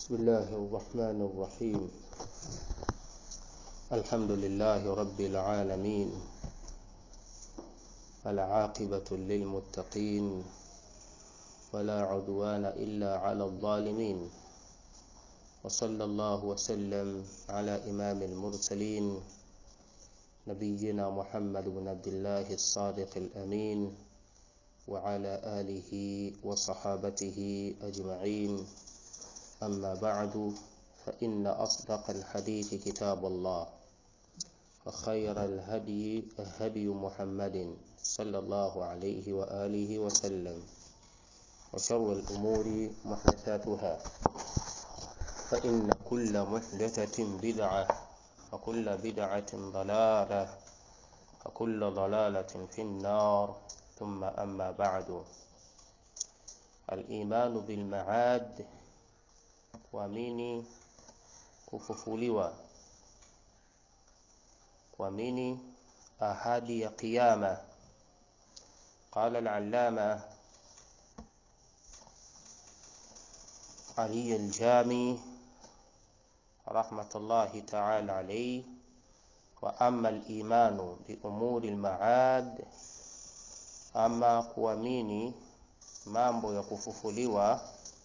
بسم الله الرحمن الرحيم الحمد لله رب العالمين العاقبة للمتقين ولا عدوان إلا على الظالمين وصلى الله وسلم على إمام المرسلين نبينا محمد بن عبد الله الصادق الأمين وعلى آله وصحابته أجمعين أما بعد فإن أصدق الحديث كتاب الله وخير الهدي هدي محمد صلى الله عليه وآله وسلم وشر الأمور محدثاتها فإن كل محدثة بدعة وكل بدعة ضلالة وكل ضلالة في النار ثم أما بعد الإيمان بالمعاد kuamini kufufuliwa kuamini ahadi ya kiyama قال العلامة علي الجامي رحمة الله تعالى عليه وأما الإيمان بأمور المعاد أما kuamini mambo ya kufufuliwa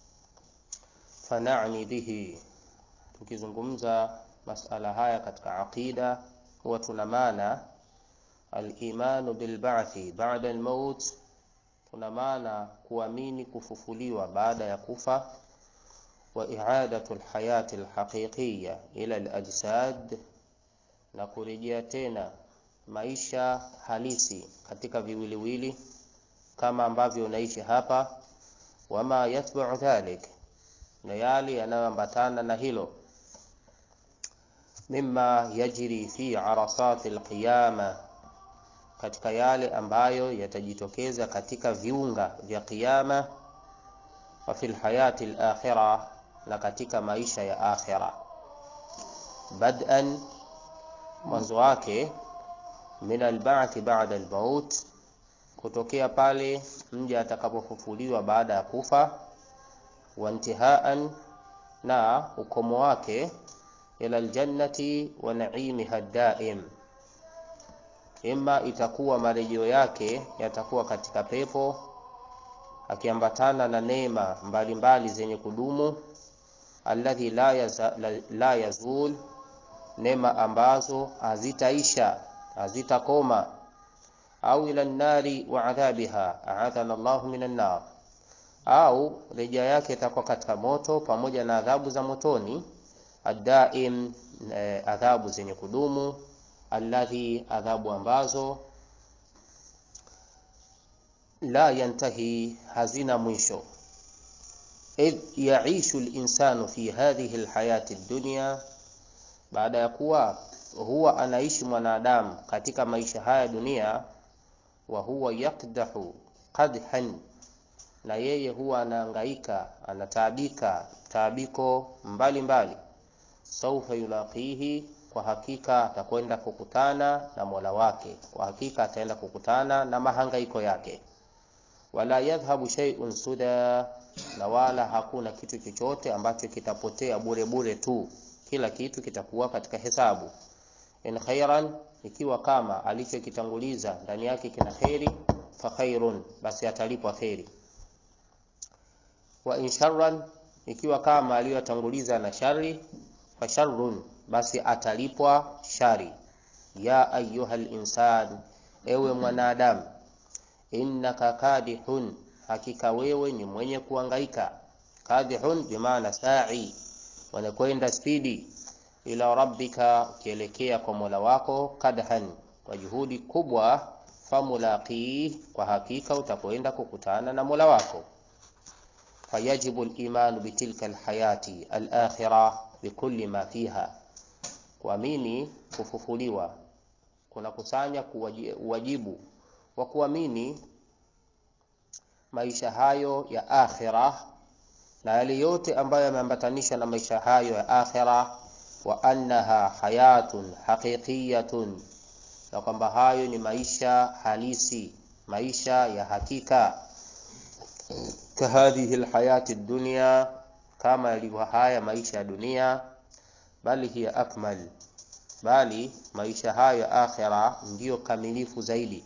fanani bihi tukizungumza masala haya katika aqida huwa tuna maana alimanu bilbathi bada almaut tuna maana kuamini kufufuliwa baada ya kufa wa i'adatu alhayati alhaqiqiyya ila alajsad na kurejea tena maisha halisi katika viwiliwili kama ambavyo unaishi hapa wama yatba'u dhalik na yale yanayoambatana na hilo mimma yajri fi arasati alqiyama katika yale ambayo yatajitokeza katika viunga vya kiyama wa fil hayati alakhirah na katika maisha ya akhira bad'an mwanzo wake min alba'th ba'da almaut kutokea pale mja atakapofufuliwa baada ya kufa wantihaan na ukomo wake ila aljannati wa naimiha daim imma itakuwa marejeo yake yatakuwa katika pepo akiambatana na neema mbalimbali zenye kudumu alladhi la, yaza, la, la yazul neema ambazo hazitaisha hazitakoma au ila nnari wa adhabiha aadhana Allahu minan nar au rejea yake itakuwa katika moto pamoja na adhabu za motoni adaim eh, adhabu zenye kudumu alladhi adhabu ambazo la yantahi hazina mwisho idh yaishu linsanu fi hadhihi lhayati dunya baada ya kuwa huwa anaishi mwanadamu katika maisha haya dunia wa huwa yakdahu qadhan na yeye huwa anaangaika anataabika taabiko mbalimbali saufa yulaqihi kwa hakika atakwenda kukutana na mola wake kwa hakika ataenda kukutana na mahangaiko yake wala yadhhabu shay'un suda na wala hakuna kitu chochote ambacho kitapotea bure bure tu kila kitu kitakuwa katika hesabu in khairan ikiwa kama alichokitanguliza ndani yake kina kheri fa khairun basi atalipwa kheri wa in sharran ikiwa kama aliyotanguliza na shari fa sharrun basi atalipwa shari ya ayuha insan ewe mwanadamu innaka kadihun hakika wewe ni mwenye kuangaika kadihun bimaana sa'i wanakwenda spidi ila rabbika ukielekea kwa mola wako kadhan kwa juhudi kubwa famulaqi kwa hakika utakwenda kukutana na mola wako fayajibu al-iman bitilka al-hayati al-akhirah bikulli ma fiha kuamini kufufuliwa kunakusanya uwajibu wa kuamini maisha hayo ya akhira na yale yote ambayo yameambatanishwa na maisha hayo ya akhira wa annaha hayatun haqiqiyatun na kwamba hayo ni maisha halisi maisha ya hakika kahadhihi alhayati dunya kama yalivyo haya maisha ya dunia, bali hiya akmal, bali maisha hayo ya akhira ndiyo kamilifu zaidi,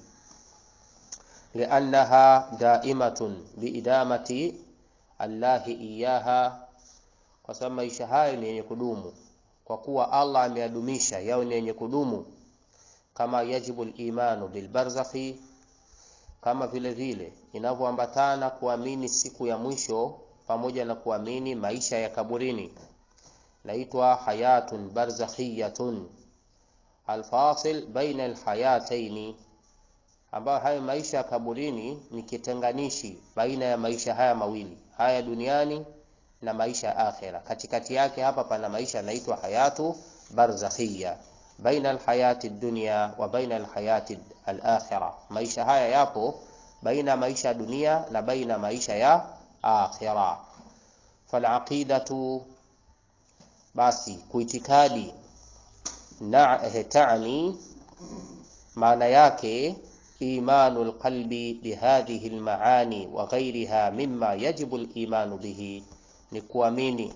liannaha daimatun biidamati Allahi iyaha, kwa sababu maisha hayo ni yenye kudumu, kwa kuwa Allah ameyadumisha yao ni yenye kudumu, kama yajibu limanu bilbarzakhi, kama vile vile inavyoambatana kuamini siku ya mwisho pamoja na kuamini maisha ya kaburini, naitwa hayatun barzakhiyatun alfasil baina alhayataini, ambayo hayo maisha ya kaburini ni kitenganishi baina ya maisha haya mawili haya duniani na maisha ya akhera. Katikati yake hapa pana maisha yanaitwa hayatu barzakhiya, baina alhayati dunya wa baina alhayati alakhira. Maisha haya yapo baina ya maisha ya dunia na baina maisha ya akhira. Falaqidatu, basi kuitikadi na tani, maana yake imanu lqalbi bihadhihi lmaani wa ghairiha mimma yajibu limanu bihi, ni kuamini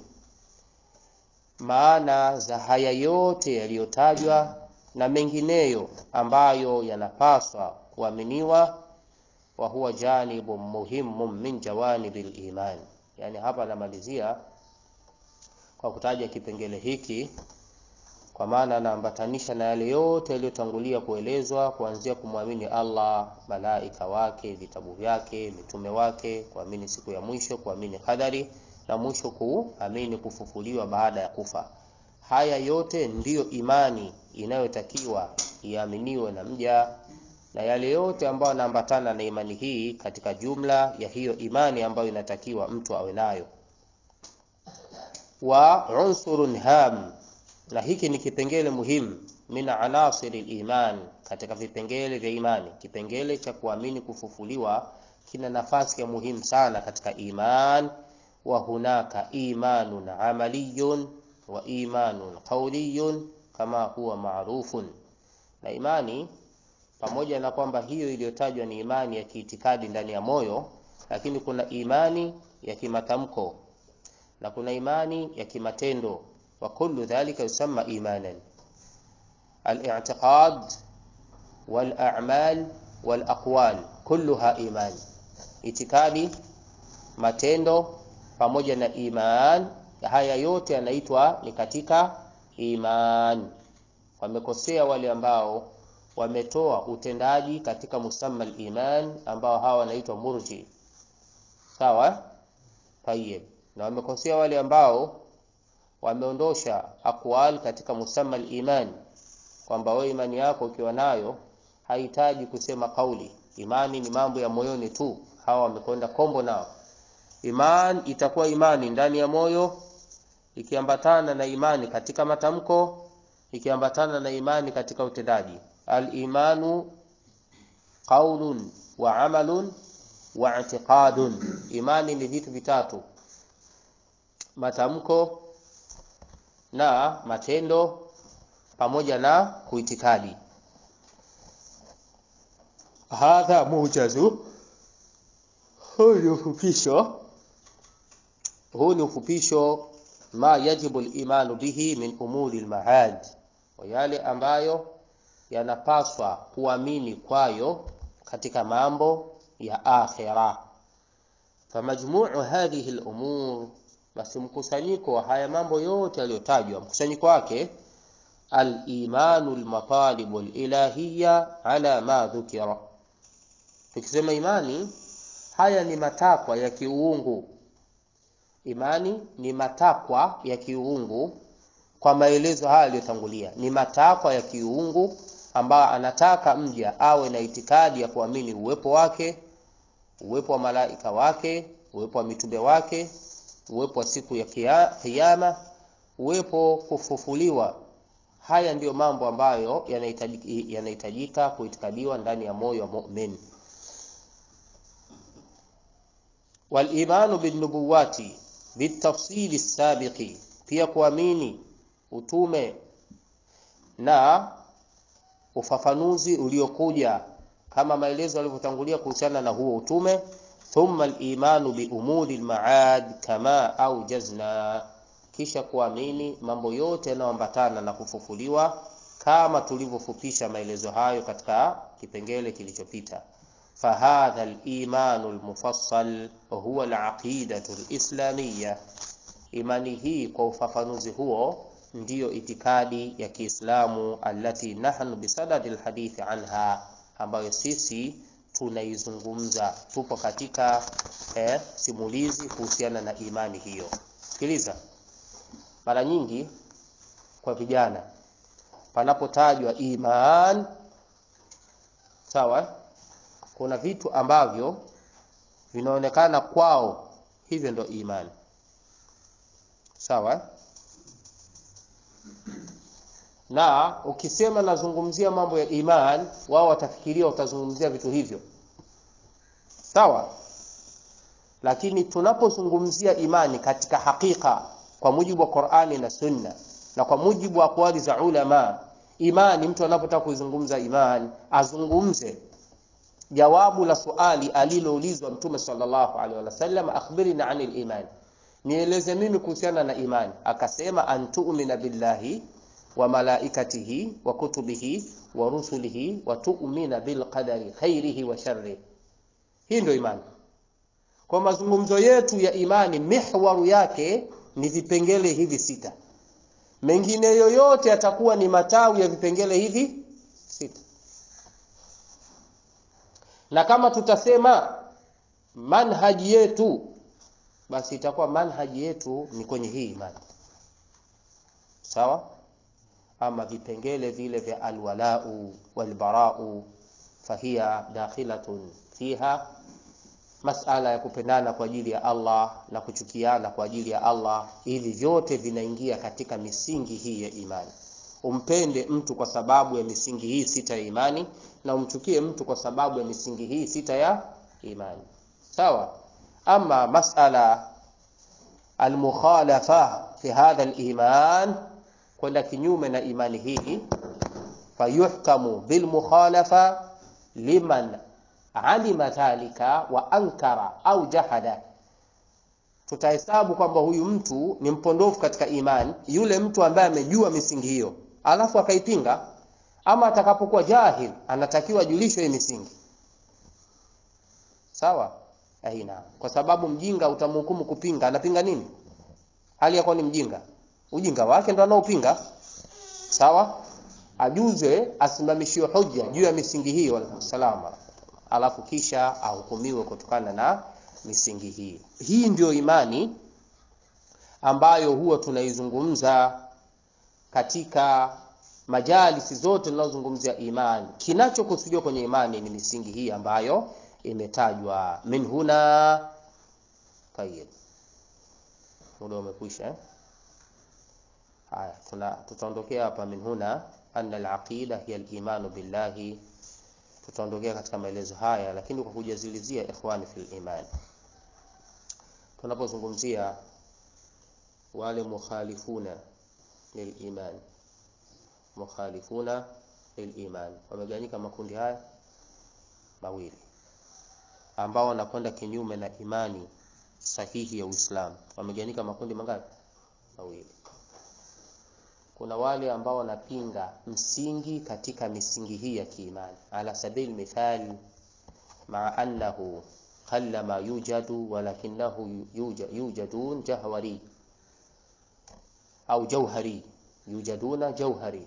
maana za haya yote yaliyotajwa na mengineyo ambayo yanapaswa kuaminiwa. Wa huwa janibu muhimu min jawanibi liman, yani hapa anamalizia kwa kutaja kipengele hiki kwa maana anaambatanisha na yale yote yaliyotangulia kuelezwa kuanzia kumwamini Allah, malaika wake, vitabu vyake, mitume wake, kuamini siku ya mwisho, kuamini qadari na mwisho kuamini kufufuliwa baada ya kufa. Haya yote ndiyo imani inayotakiwa iaminiwe na mja, na yale yote ambayo yanaambatana na imani hii katika jumla ya hiyo imani ambayo inatakiwa mtu awe nayo. Wa unsurun ham na hiki ni kipengele muhimu min anasiri liman, katika vipengele vya imani. Kipengele cha kuamini kufufuliwa kina nafasi ya muhimu sana katika iman. Wa hunaka imanun amaliyun wa imanun qauliyun kama huwa marufun, na imani pamoja na kwamba hiyo iliyotajwa ni imani ya kiitikadi ndani ya moyo, lakini kuna imani ya kimatamko na kuna imani ya kimatendo wa kullu dhalika yusamma imanan. Al-i'tiqad wal a'mal wal aqwal kulluha iman, itikadi, matendo pamoja na iman, haya yote yanaitwa ni katika iman. Wamekosea wale ambao wametoa utendaji katika musamma al-iman, ambao hawa wanaitwa murji. Sawa, tayeb. Na wamekosea wale ambao wameondosha aqwal katika musamma al-iman, kwamba wewe imani yako ukiwa nayo hahitaji kusema kauli. Imani ni mambo ya moyoni tu. Hawa wamekwenda kombo nao. Iman itakuwa imani ndani ya moyo, ikiambatana na imani katika matamko, ikiambatana na imani katika utendaji. Al-imanu qaulun wa amalun wa i'tiqadun. Imani ni vitu vitatu, matamko na matendo pamoja na kuitikadi. Hadha mujazu, huu ni ufupisho, huu ni ufupisho ma yajibu al-imanu bihi min umuri al-maad, wa yale ambayo yanapaswa kuamini kwayo katika mambo ya akhira. Famajmuu hadhihi al-umur basi mkusanyiko wa haya mambo yote yaliyotajwa, mkusanyiko wake al-imanu al-matalibu al-ilahiyya ala ma dhukira. Tukisema imani, haya ni matakwa ya kiuungu. Imani ni matakwa ya kiuungu kwa maelezo haya yaliyotangulia, ni matakwa ya kiuungu ambayo anataka mja awe na itikadi ya kuamini uwepo wake, uwepo wa malaika wake, uwepo wa mitume wake uwepo wa siku ya Kiyama, uwepo kufufuliwa. Haya ndiyo mambo ambayo yanahitajika yanahitajika kuitikadiwa ndani ya moyo wa mu'min. Wal imanu bin nubuwati bitafsili sabiqi, pia kuamini utume na ufafanuzi uliokuja kama maelezo yalivyotangulia kuhusiana na huo utume. thumma al-imanu bi umuri al-ma'ad kama aujazna, kisha kuamini mambo yote yanayoambatana na kufufuliwa kama tulivyofupisha maelezo hayo katika kipengele kilichopita. Fahadha al-imanu al-mufassal huwa al-aqidatu al-islamiyya, imani hii kwa ufafanuzi huo ndiyo itikadi ya Kiislamu allati nahnu bisadadi alhadithi anha, ambayo sisi tunaizungumza, tupo katika eh, simulizi kuhusiana na imani hiyo. Sikiliza, mara nyingi kwa vijana panapotajwa iman, sawa, kuna vitu ambavyo vinaonekana kwao hivyo ndo imani, sawa na ukisema nazungumzia mambo ya iman, wao watafikiria utazungumzia vitu hivyo, sawa. Lakini tunapozungumzia imani katika hakika, kwa mujibu wa Qur'ani na Sunna na kwa mujibu wa aqwali za ulama, imani, mtu anapotaka kuizungumza imani, azungumze jawabu la suali aliloulizwa Mtume sallallahu alaihi wasallam, akhbirina anil iman, nieleze mimi kuhusiana na imani. Akasema antu'mina billahi wa malaikatihi wa kutubihi wa rusulihi wa tu'mina bil qadari khairihi wa sharrihi. Hii ndio imani. Kwa mazungumzo yetu ya imani, mihwaru yake ni vipengele hivi sita, mengine yoyote yatakuwa ni matawi ya vipengele hivi sita. Na kama tutasema manhaji yetu, basi itakuwa manhaji yetu ni kwenye hii imani, sawa ama vipengele vile vya alwalau walbarau fahiya dakhilatun fiha, masala ya kupendana kwa ajili ya Allah na kuchukiana kwa ajili ya Allah, hivi vyote vinaingia katika misingi hii ya imani. Umpende mtu kwa sababu ya misingi hii sita ya imani, na umchukie mtu kwa sababu ya misingi hii sita ya imani, sawa. Ama masala almukhalafa fi hadha aliman kwenda kinyume na imani hii, fayuhkamu bilmukhalafa liman alima dhalika wa ankara au jahada, tutahesabu kwamba huyu mtu ni mpondofu katika imani, yule mtu ambaye amejua misingi hiyo alafu akaipinga. Ama atakapokuwa jahil, anatakiwa ajulishwe hii misingi, sawa. Aina, kwa sababu mjinga utamhukumu kupinga. Anapinga nini hali yakuwa ni mjinga? ujinga wake ndo anaopinga sawa, ajuze asimamishiwe hoja juu ya misingi hiyo salama, alafu kisha ahukumiwe kutokana na misingi hii. Hii ndio imani ambayo huwa tunaizungumza katika majalisi zote tunazozungumzia imani. Kinachokusudiwa kwenye imani ni misingi hii ambayo imetajwa min huna. Tayeb, muda umekwisha eh? Haya, tuna tutaondokea hapa min huna anna al-aqida hiya al-imanu billahi. Tutaondokea katika maelezo haya, lakini kwa kujazilizia ikhwani fil iman, tunapozungumzia wale mukhalifuna lil iman, mukhalifuna lil iman wamegawanyika makundi haya mawili, ambao wanakwenda kinyume na imani sahihi ya Uislamu. Wamegawanyika makundi mangapi? Mawili. Kuna wale ambao wanapinga msingi katika misingi hii ya kiimani, ala sabili mithali, maa annahu qalla ma yujadu walakinahu yujadun jahwari au jauhari, yujaduna jauhari.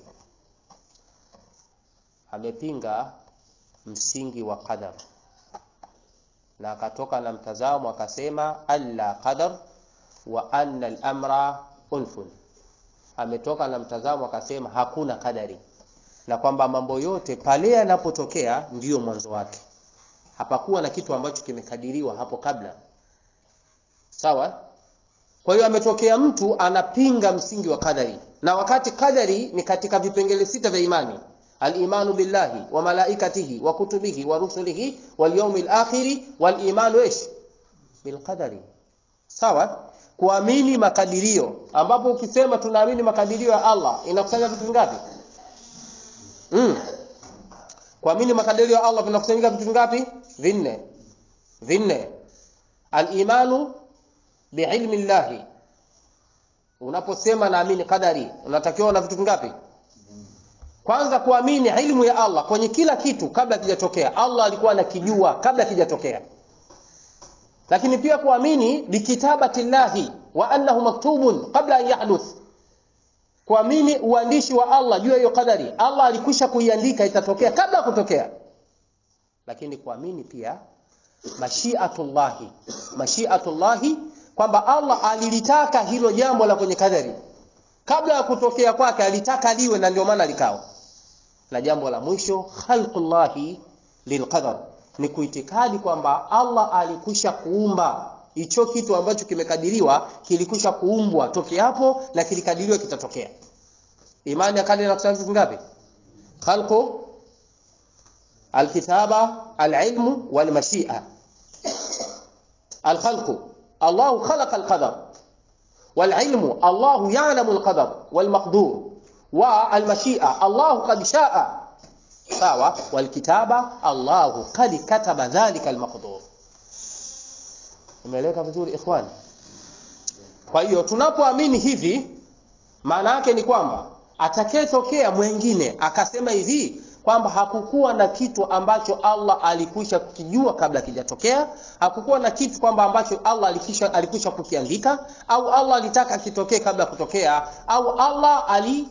Amepinga msingi wa qadar na akatoka na mtazamo akasema alla qadar wa anna al-amra unfun ametoka na mtazamo akasema hakuna kadari, na kwamba mambo yote pale yanapotokea ndiyo mwanzo wake, hapakuwa na kitu ambacho kimekadiriwa hapo kabla. Sawa. Kwa hiyo ametokea mtu anapinga msingi wa kadari, na wakati kadari ni katika vipengele sita vya imani: al-imanu billahi wa malaikatihi wa kutubihi wa rusulihi wal yawmil akhiri wal imanu ish bil qadari. Sawa kuamini makadirio, ambapo ukisema tunaamini makadirio ya Allah inakusanya vitu vingapi? Mm. Kuamini makadirio ya Allah vinakusanyika vitu vingapi? Vinne. Vinne. Al-imanu biilmi llahi, unaposema naamini qadari, unatakiwa na vitu vingapi? Kwanza kuamini ilmu ya Allah kwenye kila kitu kabla kijatokea. Allah alikuwa anakijua kabla kijatokea, lakini pia kuamini bikitabati llahi wa annahu maktubun qabla an yahduth, kuamini uandishi wa Allah juu ya hiyo qadari. Allah alikwisha kuiandika itatokea kabla ya kutokea, lakini kuamini pia mashiatullahi, mashiatullahi kwamba Allah alilitaka hilo jambo la kwenye kadari kabla ya kutokea kwake, alitaka liwe na ndio maana likawa. Na jambo la mwisho khalqullahi lilqadar, ni kuitikadi kwamba Allah alikwisha kuumba hicho kitu ambacho kimekadiriwa, kilikwisha kuumbwa toke hapo na kilikadiriwa kitatokea. Imani ya kadari na vitu ngapi? Khalqu, alkitaba, alilmu walmashia. Alkhalqu, Allahu khalaqa alqadar والعلم الله يعلم القدر والمقدور والمشيئة الله قد شاء sawa walkitaba Allahu qad kataba dhalika almaqdur. Imeeleweka vizuri ikhwan? Kwa hiyo tunapoamini hivi, maana yake ni kwamba atakayetokea mwingine akasema hivi kwamba hakukuwa na kitu ambacho Allah alikwisha kukijua kabla kijatokea, hakukuwa na kitu kwamba ambacho Allah alikwisha alikwisha kukiandika, au Allah alitaka kitokee kabla kutokea, au Allah ali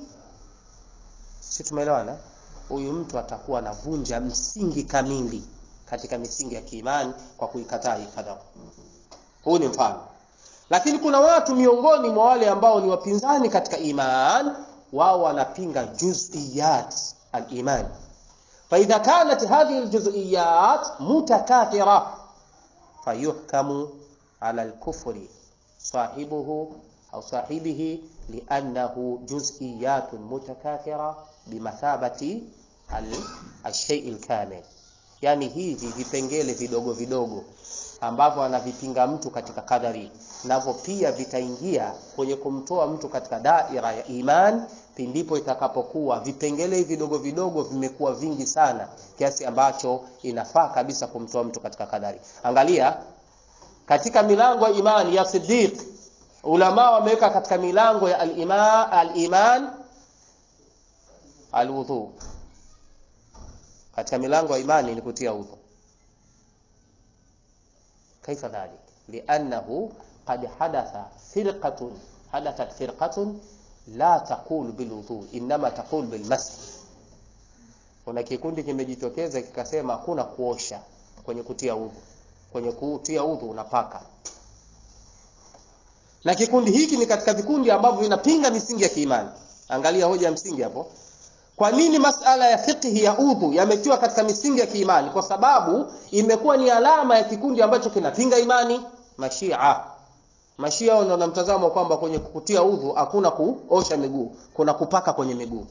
si tumeelewana? Huyu mtu atakuwa anavunja msingi kamili katika misingi ya kiimani kwa kuikataa hii kadhaa. Huu ni mfano, lakini kuna watu miongoni mwa wale ambao ni wapinzani katika iman, wao wanapinga juz'iyat al-iman فإذا كانت هذه الجزئيات متكاثرة فيحكم على الكفر صاحبه أو صاحبه لأنه جزئيات متكاثرة بمثابة الشيء الكامل yani hivi vipengele vidogo vidogo ambavyo anavipinga mtu katika kadari navyo pia vitaingia kwenye kumtoa mtu katika daira ya iman pindipo itakapokuwa vipengele hivi vidogo vidogo vimekuwa vingi sana kiasi ambacho inafaa kabisa kumtoa mtu katika kadari. Angalia katika milango ya imani ya Siddiq, ulama wameweka katika milango ya al-iman al-iman al-wudhu. Katika milango ya imani ni kutia udhu. Kaifa dhalik? Liannahu qad hadatha firqatun hadathat firqatun la taqul bilwudhu inma taqul bilmasih. Kuna kikundi kimejitokeza kikasema hakuna kuosha kwenye kutia udhu, kwenye kutia udhu unapaka. Na kikundi hiki ni katika vikundi ambavyo vinapinga misingi ya kiimani. Angalia hoja ya msingi hapo. Kwa nini masala ya fiqhi ya udhu yametiwa katika misingi ya kiimani? Kwa sababu imekuwa ni alama ya kikundi ambacho kinapinga imani, Mashia. Mashia wao na mtazamo kwamba kwenye kutia udhu hakuna kuosha miguu, kuna kupaka kwenye miguu.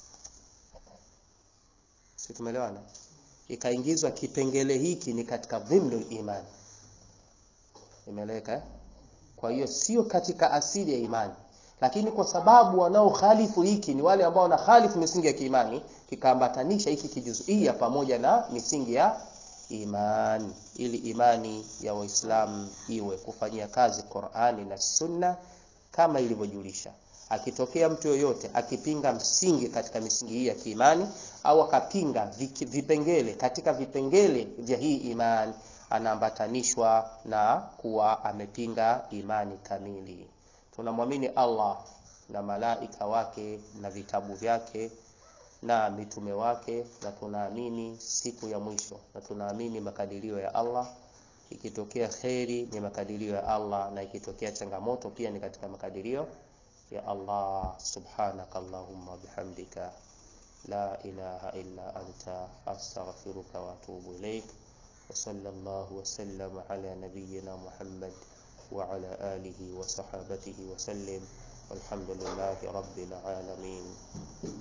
Si tumeelewana? Ikaingizwa kipengele hiki ni katika dhimnul iman. Imeeleweka eh? Kwa hiyo sio katika asili ya imani, lakini kwa sababu wanaokhalifu hiki ni wale ambao wanakhalifu misingi ya kiimani, kikaambatanisha hiki kijuzuia pamoja na misingi ya imani ili imani ya Waislamu iwe kufanyia kazi Qur'ani na Sunna kama ilivyojulisha. Akitokea mtu yoyote akipinga msingi katika misingi hii ya kiimani au akapinga vipengele katika vipengele vya hii imani, anaambatanishwa na kuwa amepinga imani kamili. Tunamwamini Allah na malaika wake na vitabu vyake na mitume wake na tunaamini siku ya mwisho na tunaamini makadirio ya Allah. Ikitokea kheri ni makadirio ya Allah, na ikitokea changamoto pia ni katika makadirio ya Allah. Subhanaka Allahumma bihamdika la ilaha illa anta astaghfiruka wa atubu ilaik wa sallallahu wa sallam ala nabiyyina Muhammad wa ala alihi wa sahabatihi wa sallim walhamdulillahi rabbil alamin.